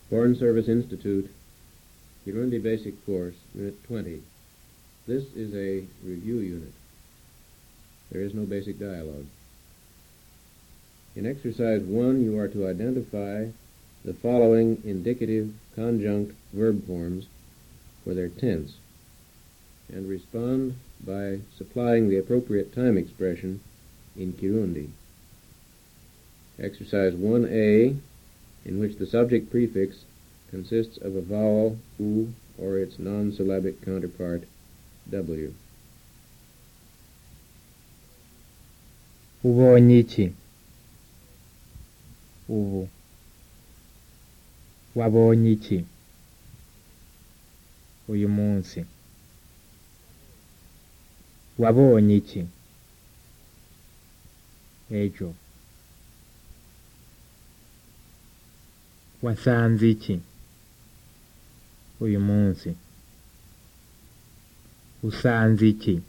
Foreign Service Institute, Kirundi Basic Course, Unit 20. This is a review unit. There is no basic dialogue. In exercise 1, you are to identify the following indicative conjunct verb forms for their tense and respond by supplying the appropriate time expression in Kirundi. Exercise 1A, in which the subject prefix consists of a vowel u or its non-syllabic counterpart w. ubonye iki ubu wabonye iki uyu munsi wabonye iki ejo wasanze iki uyu munsi usanze iki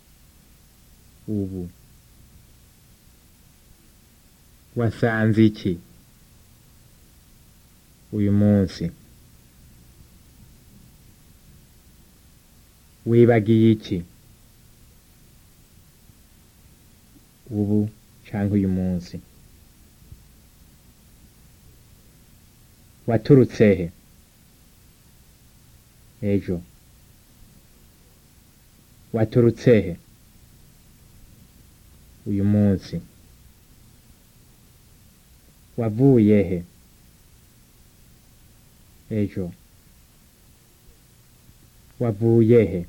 ubu wasanze iki uyu munsi wibagiye iki ubu cyangwa uyu munsi waturutse he ejo waturutse he uyu munsi wavuye he ejo wavuye he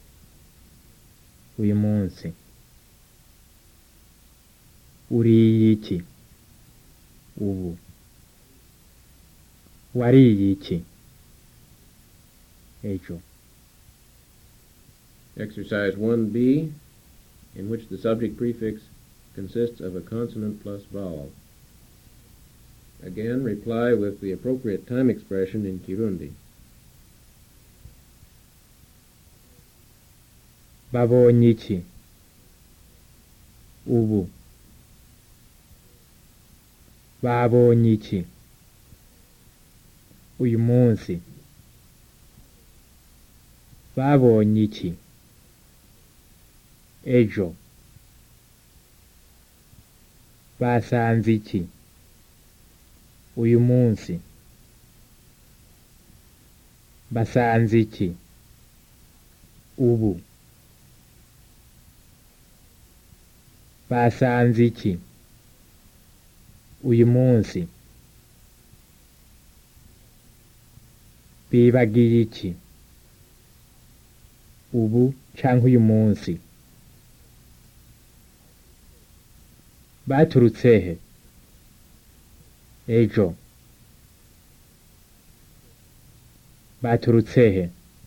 uyu munsi uriye iki ubu wariye iki ejo Exercise 1B, in which the subject prefix consists of a consonant plus vowel. Again, reply with the appropriate time expression in Kirundi. babonye iki ubu babonye iki uyu munsi babonye iki ejo basanze iki uyu munsi basanze iki ubu basanze iki uyu munsi bibagiye iki ubu cyangwa uyu munsi baturutse he ejo baturutse he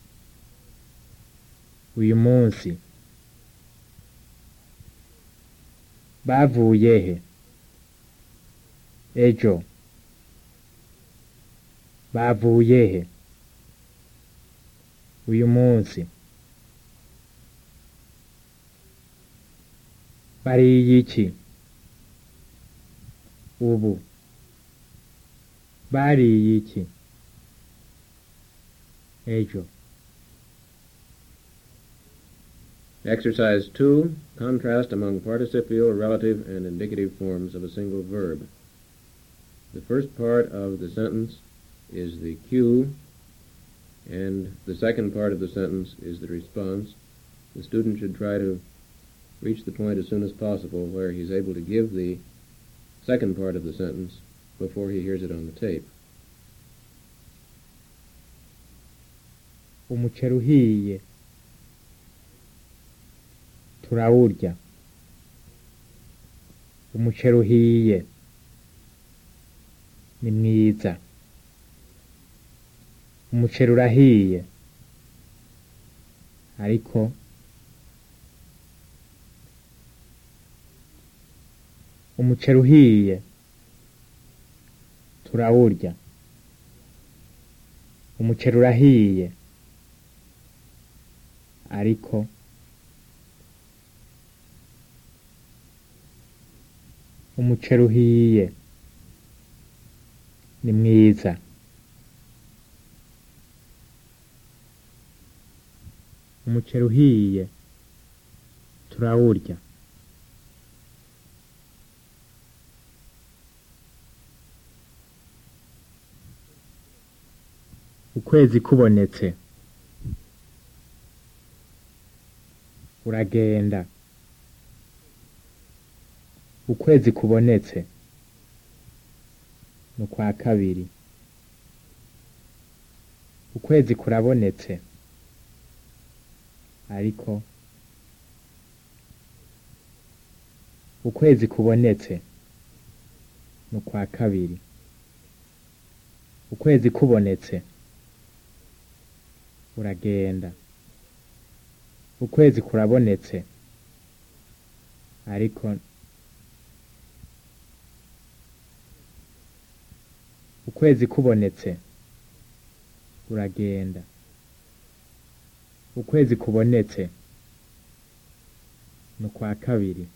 uyu munsi bavuye he ejo bavuye he uyu munsi bariye iki ubu bariye iki ejo Exercise 2, contrast among participial, relative, and indicative forms of a single verb. The first part of the sentence is the cue, and the second part of the sentence is the response. The student should try to reach the point as soon as possible where he's able to give the second part of the sentence before he hears it on the tape. umuceri uhiye turawurya umuceri uhiye ni mwiza umuceri urahiye ariko umuceri uhiye turawurya umuceri urahiye ariko umuceri uhiye ni mwiza umuceri uhiye turawurya ukwezi kubonetse uragenda ukwezi kubonetse ni ukwa kabiri ukwezi kurabonetse ariko ukwezi kubonetse ni ukwa kabiri ukwezi kubonetse uragenda ukwezi kurabonetse ariko ukwezi kubonetse uragenda ukwezi kubonetse ni ukwa kabiri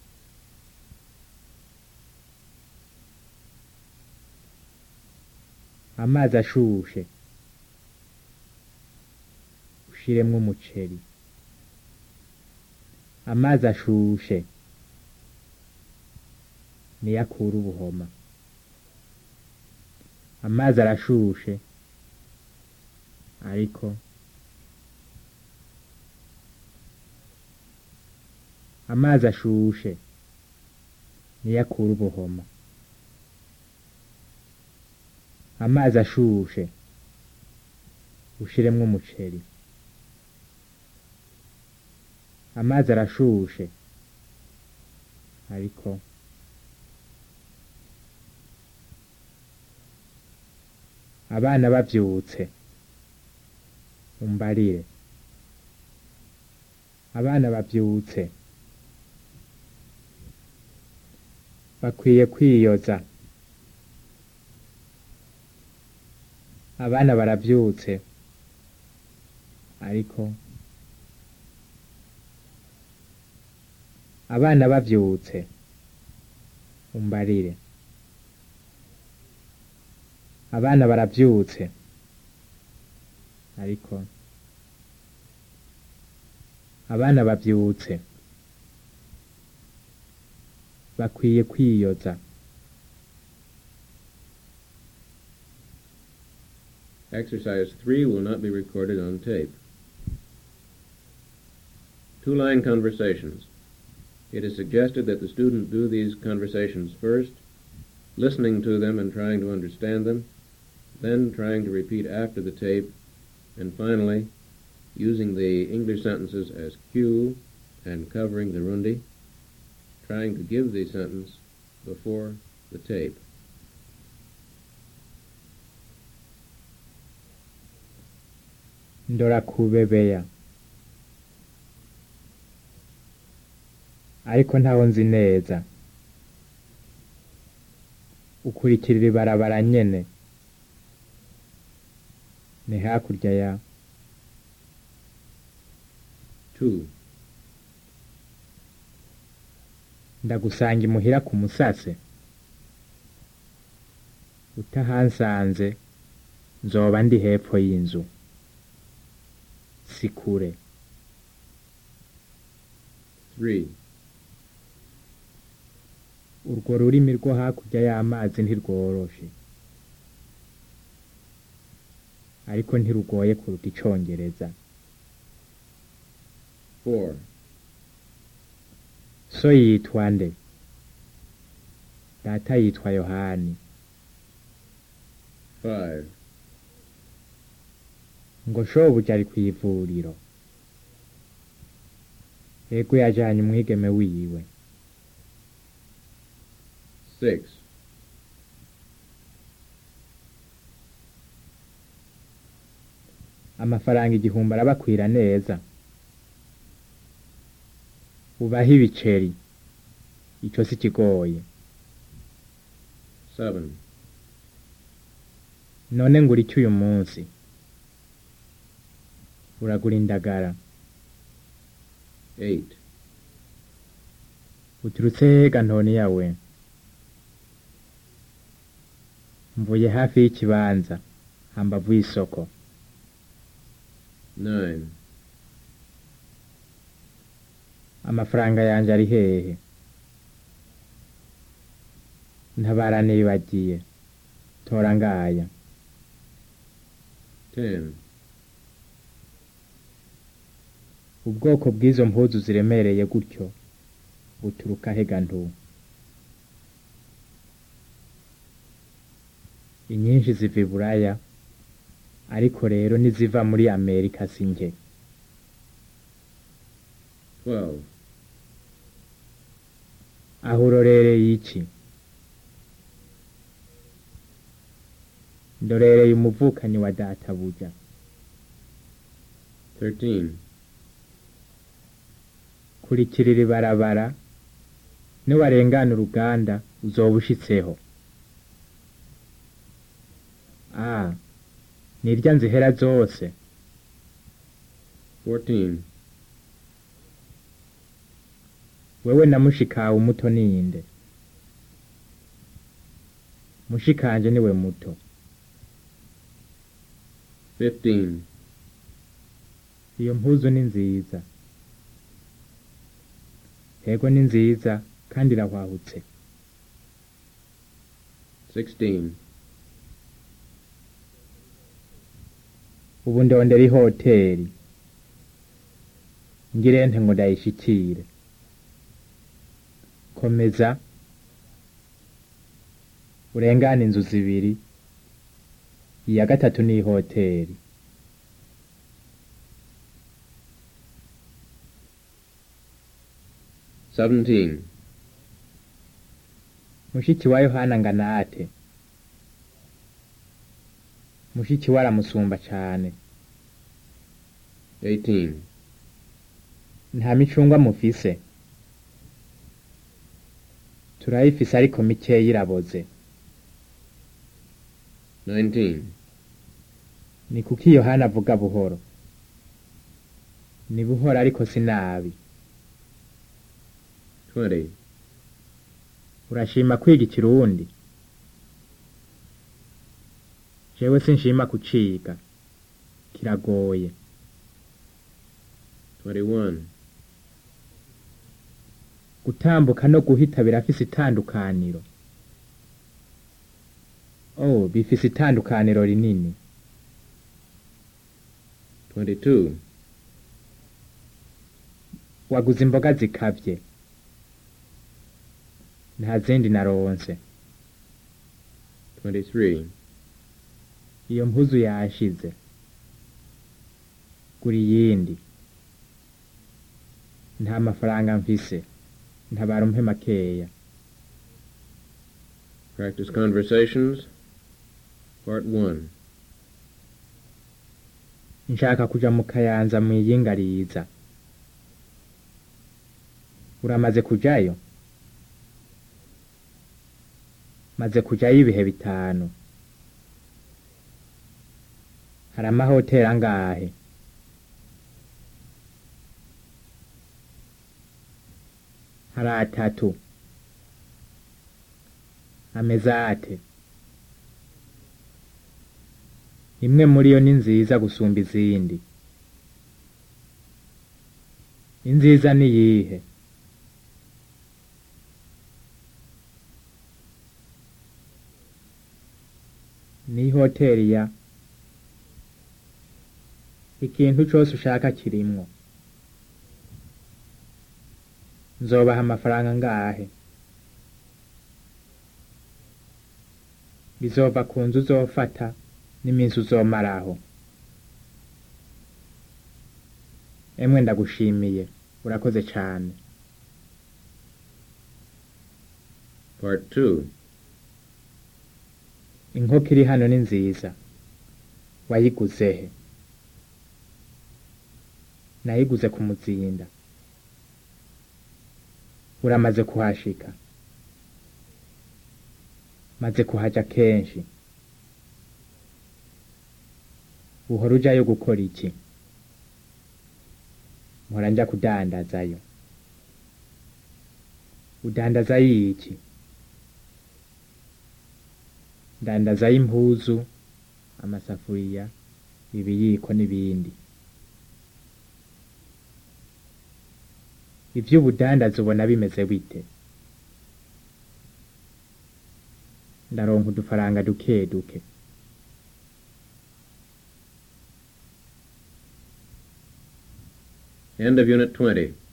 amazi ashushe ushiremwo umuceri amazi ashushe niyo akura ubuhoma amazi arashushe ariko amazi ashushe niyo akura ubuhoma amazi ashushe ushiremwo umuceri amazi arashushe ariko abana bavyutse umbarire abana bavyutse bakwiye kwiyoza abana baravyutse ariko abana bavyutse umbarire abana baravyutse ariko abana bavyutse bakwiye kwiyoza Exercise 3 will not be recorded on tape. Two-line conversations. It is suggested that the student do these conversations first, listening to them and trying to understand them, then trying to repeat after the tape, and finally using the English sentences as cue and covering the rundi, trying to give the sentence before the tape. ndora kubebeya ariko ntaho nzi neza ukurikirira ibarabara nyene ni hakurya ya 2. ndagusanga imuhira ku musase utahansanze nzoba ndi hepfo y'inzu si kure 3. urwo rurimi rwo hakurya y'amazi ntirworoshe ariko ntirugoye kuruta icongereza 4. so yitwa nde data yitwa yohani 5. ngo shobuja ari kw'ivuriro ego yajanye umwigeme wiwe 6. amafaranga igihumbi arabakwira neza ubaho ibiceri ico si kigoye 7. none ngura iki uyu munsi uragura indagara 8. uturutse hega ntoni yawe mvuye hafi y'ikibanza hambavu y'isoko 9. amafaranga yanje ari hehe ntabara nibagiye tora ngaya ten, ubwoko bw'izo mpuzu ziremereye gutyo buturuka hega ntu inyinshi ziva i buraya ariko rero niziva muri amerika si nke twelve, aho urorereye iki ndorereye umuvukanyi wa databuja thirteen, kurikirira ibarabara niwarengana uruganda uzoba ushitseho a nirya nzihera zose fourteen, wewe na mushikawe umuto ninde mushikanje niwe muto fifteen, iyo mpuzu ni nziza yego ni nziza kandi irahwahutse sixteen, ubu ndondera ihoteri ngirente ngo ndayishikire komeza urengane inzu zibiri iya gatatu ni ihoteri seventeen, mushiki wa yohana ngana ate mushiki we aramusumba cane eighteen, nta micungwa mufise turayifise ariko mikeya iraboze nineteen, ni kuki yohana avuga buhoro ni buhoro ariko si nabi twenty, urashima kwiga ikirundi jewe sinshima kuciga kiragoye twenty-one, gutambuka no guhita birafise itandukaniro oh bifise itandukaniro rinini twenty-two, waguze imboga zikavye nta zindi naronse twenty-three, iyo mpuzu yashize gura iyindi nta mafaranga mfise ntabara umpe makeya practice conversations, part one, nshaka kuja mu kayanza mwiyinga riza uramaze kujayo maze kujayo ibihe bitanu hari amahoteri angahe hari atatu ameze ate imwe muri yo ni nziza gusumba izindi inziza ni iyihe ni hoteri ya ikintu cose ushaka kirimwo nzobaha amafaranga ngahe bizova ku nzu uzofata n'iminsi uzomaraho emwe ndagushimiye urakoze cane part two, inkoko iri hano ni nziza wayiguze he nayiguze ku muzinda uramaze kuhashika maze kuhaja kenshi uhora ujayo gukora iki mpora nja kudandazayo udandazayo iki ndandazayo impuzu amasafuriya ibiyiko n'ibindi ivy'ubudandaza ubona bimeze bite ndaronka udufaranga duke duke End of Unit 20.